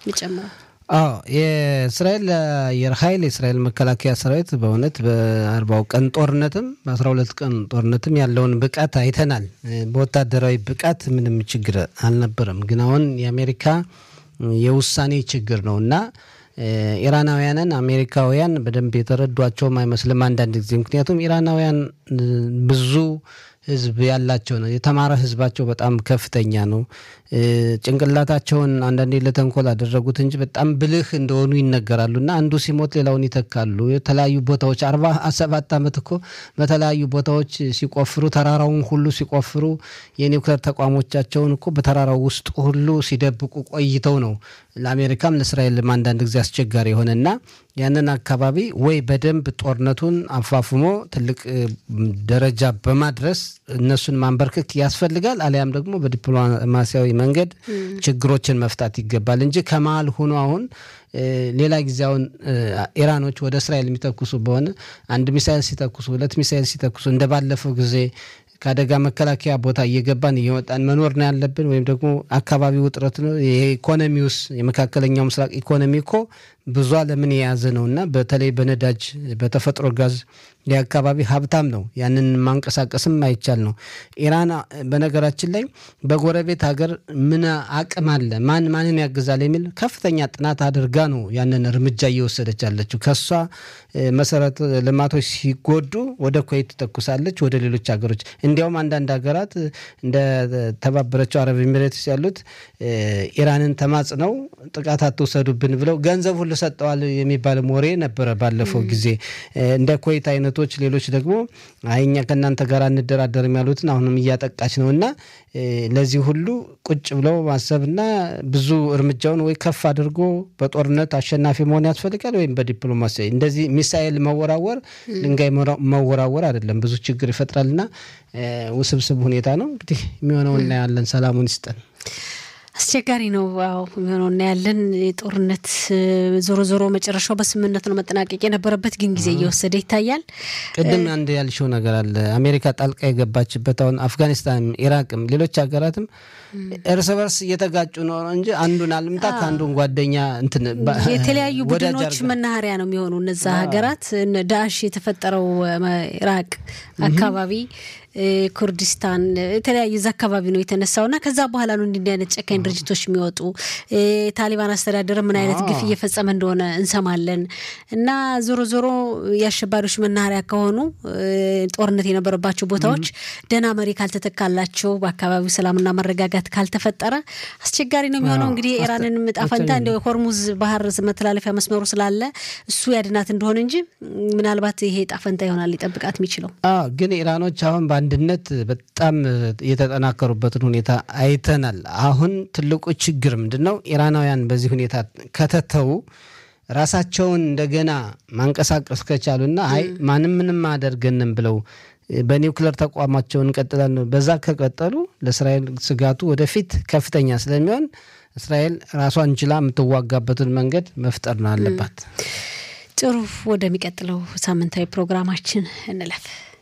የሚጨምረው? አዎ የእስራኤል አየር ኃይል የእስራኤል መከላከያ ሰራዊት በእውነት በአርባው ቀን ጦርነትም በአስራ ሁለት ቀን ጦርነትም ያለውን ብቃት አይተናል። በወታደራዊ ብቃት ምንም ችግር አልነበረም። ግን አሁን የአሜሪካ የውሳኔ ችግር ነው እና ኢራናውያንን አሜሪካውያን በደንብ የተረዷቸውም አይመስልም አንዳንድ ጊዜ ምክንያቱም ኢራናውያን ብዙ ህዝብ ያላቸው ነው። የተማረ ህዝባቸው በጣም ከፍተኛ ነው። ጭንቅላታቸውን አንዳንዴ ለተንኮል አደረጉት እንጂ በጣም ብልህ እንደሆኑ ይነገራሉ እና አንዱ ሲሞት ሌላውን ይተካሉ። የተለያዩ ቦታዎች አርባ ሰባት ዓመት እኮ በተለያዩ ቦታዎች ሲቆፍሩ ተራራውን ሁሉ ሲቆፍሩ የኒውክሌር ተቋሞቻቸውን እኮ በተራራው ውስጥ ሁሉ ሲደብቁ ቆይተው ነው ለአሜሪካም ለእስራኤልም አንዳንድ ጊዜ አስቸጋሪ የሆነና ያንን አካባቢ ወይ በደንብ ጦርነቱን አፋፍሞ ትልቅ ደረጃ በማድረስ እነሱን ማንበርከክ ያስፈልጋል። አሊያም ደግሞ በዲፕሎማሲያዊ መንገድ ችግሮችን መፍታት ይገባል እንጂ ከመሀል ሆኖ አሁን ሌላ ጊዜ አሁን ኢራኖች ወደ እስራኤል የሚተኩሱ በሆነ አንድ ሚሳይል ሲተኩሱ፣ ሁለት ሚሳይል ሲተኩሱ እንደ ባለፈው ጊዜ ከአደጋ መከላከያ ቦታ እየገባን እየወጣን መኖር ነው ያለብን፣ ወይም ደግሞ አካባቢ ውጥረት ነው። የኢኮኖሚውስ የመካከለኛው ምስራቅ ኢኮኖሚ እኮ ብዙ ዓለምን የያዘ ነው እና በተለይ በነዳጅ በተፈጥሮ ጋዝ የአካባቢ ሀብታም ነው። ያንን ማንቀሳቀስም አይቻል ነው። ኢራን በነገራችን ላይ በጎረቤት ሀገር ምን አቅም አለ፣ ማን ማንን ያግዛል የሚል ከፍተኛ ጥናት አድርጋ ነው ያንን እርምጃ እየወሰደች ያለችው። ከሷ መሰረተ ልማቶች ሲጎዱ ወደ ኩዌት ትተኩሳለች፣ ወደ ሌሎች ሀገሮች እንዲያውም አንዳንድ ሀገራት እንደ ተባበረችው አረብ ኤሚሬትስ ያሉት ኢራንን ተማጽነው ጥቃት አትውሰዱብን ብለው ገንዘብ ሁሉ ሰጠዋል የሚባልም ወሬ ነበረ ባለፈው ጊዜ እንደ ኩዌት አይነቶች ሌሎች ደግሞ አይኛ ከእናንተ ጋር እንደራደርም ያሉትን አሁንም እያጠቃች ነው እና ለዚህ ሁሉ ቁጭ ብለው ማሰብና ብዙ እርምጃውን ወይ ከፍ አድርጎ በጦርነት አሸናፊ መሆን ያስፈልጋል ወይም በዲፕሎማሲ እንደዚህ ሚሳኤል መወራወር ድንጋይ መወራወር አይደለም፣ ብዙ ችግር ይፈጥራልና ውስብስብ ሁኔታ ነው። እንግዲህ የሚሆነው እናያለን። ሰላሙን ይስጠን። አስቸጋሪ ነው። አዎ የሚሆነው እናያለን። ጦርነት ዞሮ ዞሮ መጨረሻው በስምምነት ነው መጠናቀቅ የነበረበት፣ ግን ጊዜ እየወሰደ ይታያል። ቅድም አንድ ያልሽው ነገር አለ። አሜሪካ ጣልቃ የገባችበት አሁን አፍጋኒስታን፣ ኢራቅም ሌሎች ሀገራትም እርስ በርስ እየተጋጩ ነው እንጂ አንዱን አልምታ ከአንዱን ጓደኛ እንትን የተለያዩ ቡድኖች መናኸሪያ ነው የሚሆኑ እነዛ ሀገራት ዳሽ የተፈጠረው ኢራቅ አካባቢ ኩርዲስታን የተለያየ እዛ አካባቢ ነው የተነሳው እና ከዛ በኋላ ነው እንዲህ አይነት ጨካኝ ድርጅቶች የሚወጡ። ታሊባን አስተዳደር ምን አይነት ግፍ እየፈጸመ እንደሆነ እንሰማለን። እና ዞሮ ዞሮ የአሸባሪዎች መናኸሪያ ከሆኑ ጦርነት የነበረባቸው ቦታዎች ደህና መሪ ካልተተካላቸው፣ በአካባቢው ሰላምና መረጋጋት ካልተፈጠረ አስቸጋሪ ነው የሚሆነው። እንግዲህ የኢራንን ዕጣ ፈንታ እንደ ሆርሙዝ ባህር መተላለፊያ መስመሩ ስላለ እሱ ያድናት እንደሆነ እንጂ ምናልባት ይሄ ዕጣ ፈንታ ይሆናል ሊጠብቃት የሚችለው ግን ኢራኖች አሁን በአንድነት በጣም የተጠናከሩበትን ሁኔታ አይተናል። አሁን ትልቁ ችግር ምንድን ነው? ኢራናውያን በዚህ ሁኔታ ከተተዉ ራሳቸውን እንደገና ማንቀሳቀስ ከቻሉና አይ ማንም ምንም አያደርገንም ብለው በኒውክሌር ተቋማቸውን እንቀጥላለን በዛ ከቀጠሉ ለእስራኤል ስጋቱ ወደፊት ከፍተኛ ስለሚሆን እስራኤል ራሷን ችላ የምትዋጋበትን መንገድ መፍጠር ነው አለባት። ጥሩ፣ ወደሚቀጥለው ሳምንታዊ ፕሮግራማችን እንለፍ።